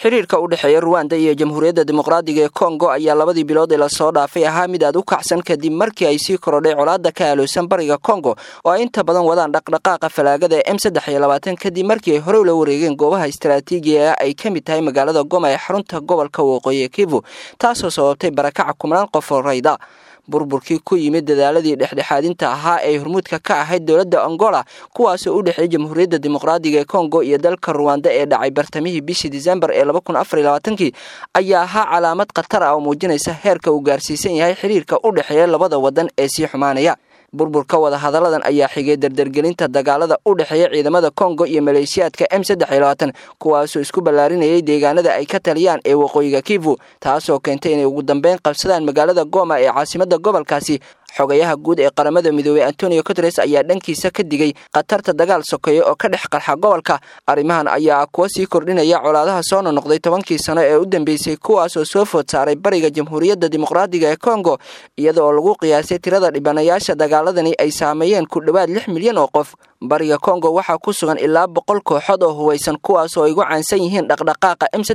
xiriirka u dhexeeya ruwanda iyo jamhuuriyadda dimuqraadiga ee kongo ayaa labadii bilood ee lasoo dhaafay ahaa mid aad u kacsan kadib markii ay sii korodhay colaadda ka aaloosan bariga kongo oo ay inta badan wadaan dhaqdhaqaaqa falaagada ee m saddex iyo labaatan kadib markii ay horey ula wareegeen goobaha istaraatiijiga ay ka mid tahay magaalada goma ee xarunta gobolka waqooyi ee kivu taasoo sababtay barakaca kumnaan qof oo rayda burburkii ku yimid dadaaladii dhexdhexaadinta ahaa ee hormuudka ka ahayd dowladda angola kuwaasoo u dhexeeyay jamhuuriyadda dimuqraadiga ee kongo iyo dalka ruwanda ee dhacay bartamihii bishii disembar ee kii ayaa ahaa calaamad khatar ah oo muujinaysa heerka uu gaarsiisan yahay xiriirka u dhexeeya labada wadan ee sii xumaanaya burburka wadahadalladan ayaa xigay dardargelinta dagaalada u dhexeeya ciidamada kongo iyo maleeshiyaadka m kuwaasoo isku ballaarinayay deegaanada ay ka taliyaan ee waqooyiga kivu taasoo keentay inay ugu dambeyn qabsadaan magaalada goma ee caasimada gobolkaasi xogayaha guud ee qaramada midoobey antonio guteres ayaa dhankiisa ka digay khatarta dagaal sokeeye oo ka dhex qarxa gobolka arrimahan ayaa kuwa sii kordhinaya colaadaha soo nonoqday tobankii sano ee u dambeysay kuwaasoo soo food saaray bariga jamhuuriyadda dimuqraadiga ee kongo iyada oo lagu qiyaasay tirada dhibanayaasha dagaaladani ay saameeyeen ku dhowaad lix milyan oo qof bariga kongo waxaa ku sugan ilaa boqol kooxood oo huwaysan kuwaasoo ay gu caansan yihiin dhaqdhaqaaqa m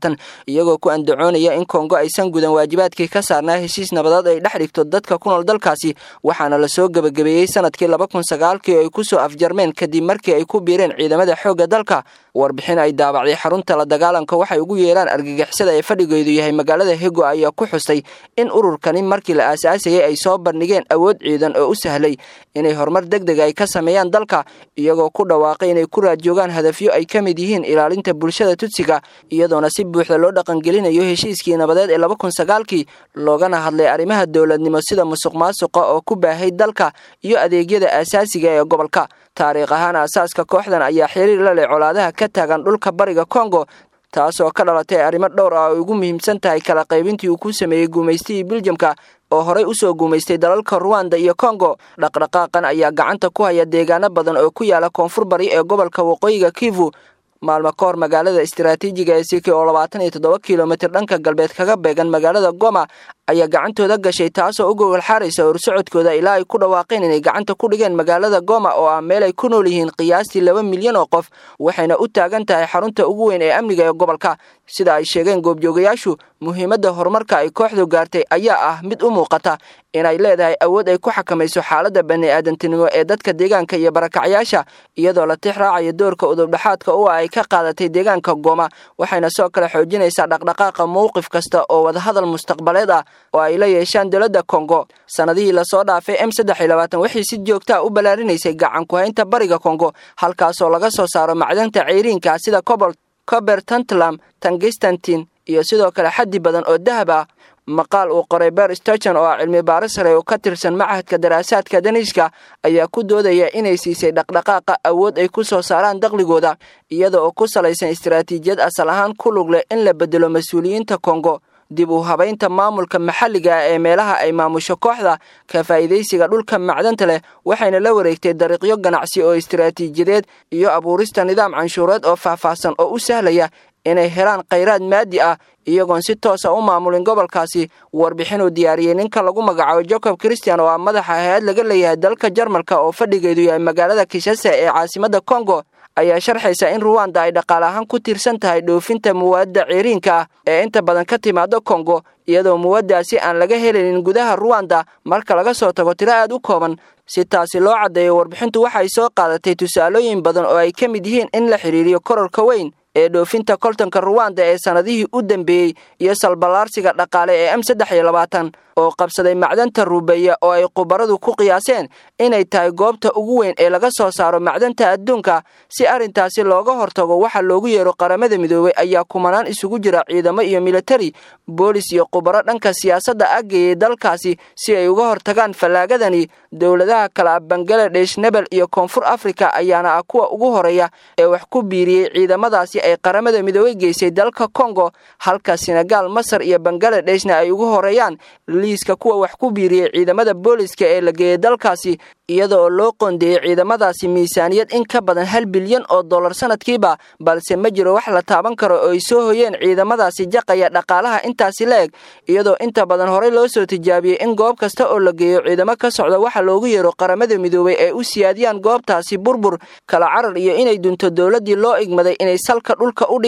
iyagoo ku andacoonaya in kongo aysan gudan waajibaadkii ka saarnaa heshiis nabadeed ay dhex dhigto dadka ku nool dalkaasi waxaana lasoo gebagabeeyey sanadkii kii oo ay kusoo afjarmeen kadib markii ay ku biireen ciidamada xoogga dalka warbixin ay daabacday xarunta la dagaalanka waxay ugu yeeraan argagixisada ee fadhigeedu yahay magaalada hego ayaa ku xustay in ururkani markii la aasaasayay ay soo bandhigeen awood ciidan oo u sahlay inay horumar deg deg ay ka sameeyaan dalka iyagoo ku dhawaaqay inay ku raadjoogaan hadafyo ay ka mid yihiin ilaalinta bulshada tudsiga iyadoona si buuxda loo dhaqangelinayo heshiiskii nabadeed ee kii loogana hadlay arrimaha dowladnimo sida musuq maasuqa oo ku baahay dalka iyo adeegyada aasaasiga ee gobolka taariikh ahaan aasaaska kooxdan ayaa xiriir la leh colaadaha ka taagan dhulka bariga kongo taasoo ka dhalatay arrimo dhowr ah oo ugu muhiimsan tahay kala qaybintii uu ku sameeyey guumaystihii biljamka oo horey usoo guumaystay dalalka ruwanda iyo kongo dhaqdhaqaaqan ayaa gacanta ku haya deegaano badan oo ku yaala koonfur bari ee gobolka waqooyiga kivu maalmo ka hor magaalada istaraatiijiga ee siki oo labaatan iyo toddoba kilomitir dhanka galbeed kaga beegan magaalada goma ayaa gacantooda gashay taasoo u gogol xaaraysa horsocodkooda ilaa ay ku dhawaaqeen inay gacanta ku dhigeen magaalada goma oo ah meel ay ku nool yihiin qiyaastii laba milyan oo qof waxayna u taagan tahay xarunta ugu weyn ee amniga ee gobolka sida ay sheegeen goobjoogayaashu muhiimadda horumarka ay kooxdu gaartay ayaa ah mid u muuqata inay leedahay awood ay ku xakamayso xaaladda bani-aadantinimo ee dadka deegaanka iyo barakacyaasha iyadoo la tix raacayo doorka udubdhaxaadka u ah ay ka qaadatay deegaanka goma waxayna soo kale xoojinaysaa dhaqdhaqaaqa mowqif kasta oo wadahadal mustaqbaleed ah oo ay la yeeshaan dowladda kongo sannadihii lasoo dhaafay m waxay si joogtaa u ballaarinaysay gacan ku-haynta bariga kongo halkaasoo laga soo saaro macdanta ceyriinka sida cobol cober tantlam tangistantin iyo sidoo kale xaddi badan oo dahab ah maqaal uu qoray ber stochen oo ah cilmi baaris sare oo ka tirsan machadka daraasaadka daniishka ayaa ku doodaya inay siisay dhaqdhaqaaqa awood ay ku soo saaraan daqligooda iyada oo ku salaysan istaraatiijiyad asal ahaan ku lug leh in la bedelo mas-uuliyiinta kongo dib u habaynta maamulka maxalliga ah ee meelaha ay maamusho kooxda ka faa'iidaysiga dhulka macdanta leh waxayna la wareegtay dariiqyo ganacsi oo istaraatiijiyadeed iyo abuurista nidaam canshuureed oo faahfaahsan oo u sahlaya inay helaan khayraad maadi ah iyagoon si toosa u maamulin gobolkaasi warbixin uu diyaariyey ninka lagu magacaabo jacob christian oo ah madaxa hay-ad laga leeyahay dalka jarmalka oo fadhigeedu yahay magaalada kishase ee caasimadda kongo ayaa sharxaysa in ruwanda ay dhaqaale ahaan ku tiirsan tahay dhoofinta muwaadda ciriinka ah ee inta badan ka timaado kongo iyadoo muwaddaasi aan laga helinin gudaha ruwanda marka laga soo tago tiro aad u kooban si taasi loo caddeeyo warbixintu waxay soo qaadatay tusaalooyin badan oo ay ka mid yihiin in la xidhiiriyo kororka weyn ee dhoofinta koltanka ruwanda ee sannadihii u dambeeyey iyo salballaarsiga dhaqaale ee m saddex iyo labaatan oo qabsaday macdanta ruubeeya oo ay khubaradu ku qiyaaseen inay tahay goobta ugu weyn ee laga soo saaro macdanta adduunka si arrintaasi looga hortago waxa loogu yeero qaramada midoobey ayaa kumanaan isugu jira ciidamo iyo militari boolis iyo khubaro dhanka siyaasadda aggeeyey dalkaasi si ay uga hortagaan fallaagadani dowladaha kale ah bangaladesh nebel iyo koonfur afrika ayaana ah kuwa ugu horeeya ee wax ku biiriyey ciidamadaasi ay qaramada midoobey geysay dalka kongo halka senegaal masar iyo bangaaladeshna ay ugu horeeyaan liiska kuwa wax ku biiriyey ciidamada booliska ee la geeyey dalkaasi iyada oo loo qoondeeyey ciidamadaasi miisaaniyad in ka badan hal bilyan oo dollar sanadkiiba balse ma jiro wax la taaban karo oo ay soo hoyeen ciidamadaasi jaqaya dhaqaalaha intaasi la eg iyadoo inta badan horey loo soo tijaabiyey in goob kasta oo la geeyo ciidamo ka socda waxa loogu yeero qaramada midoobey ay u siyaadiyaan goobtaasi burbur kala carar iyo inay dunto dowladdii loo igmaday inay salka dhulka u dhigaan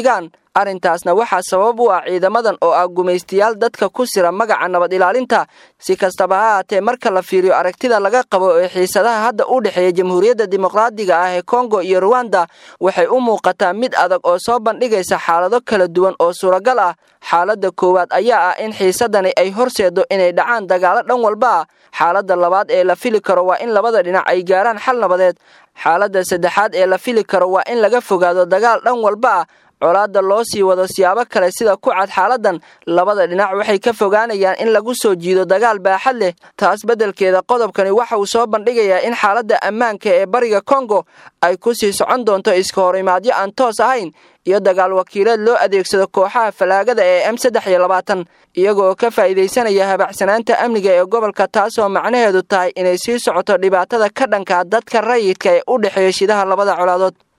arrintaasna waxaa sabab u ah ciidamadan oo ah gumaystayaal dadka ku sira magaca nabad ilaalinta si kastaba ha haatee marka la fiiriyo aragtida laga qabo ee xiisadaha hadda u dhexeeya jamhuuriyadda dimuqraadiga ah ee kongo iyo ruwanda waxay u muuqataa mid adag oo soo bandhigaysa xaalado kala duwan oo suuragal ah xaaladda koowaad ayaa ah in xiisadani ay horseedo inay dhacaan dagaalo dhan walba ah xaaladda labaad ee la fili karo waa in labada dhinac ay gaaraan xal nabadeed xaaladda saddexaad ee la fili karo waa in laga fogaado dagaal dhan walba ah colaadda loo sii wado siyaabo kale sida ku cad xaaladan labada dhinac waxay ka fogaanayaan in lagu soo jiido dagaal baaxad leh taas beddelkeeda qodobkani waxa uu soo bandhigayaa in xaaladda ammaanka ee bariga kongo ay ku sii socon doonto iska horimaadyo aan toos ahayn iyo dagaal wakiileed loo adeegsado kooxaha falaagada ee m saddex iyo labaatan iyagooo ka faa'iidaysanaya habacsanaanta amniga ee gobolka taasoo macnaheedu tahay inay sii socoto dhibaatada ka dhanka dadka rayidka ee u dhexeeya shidaha labada colaadood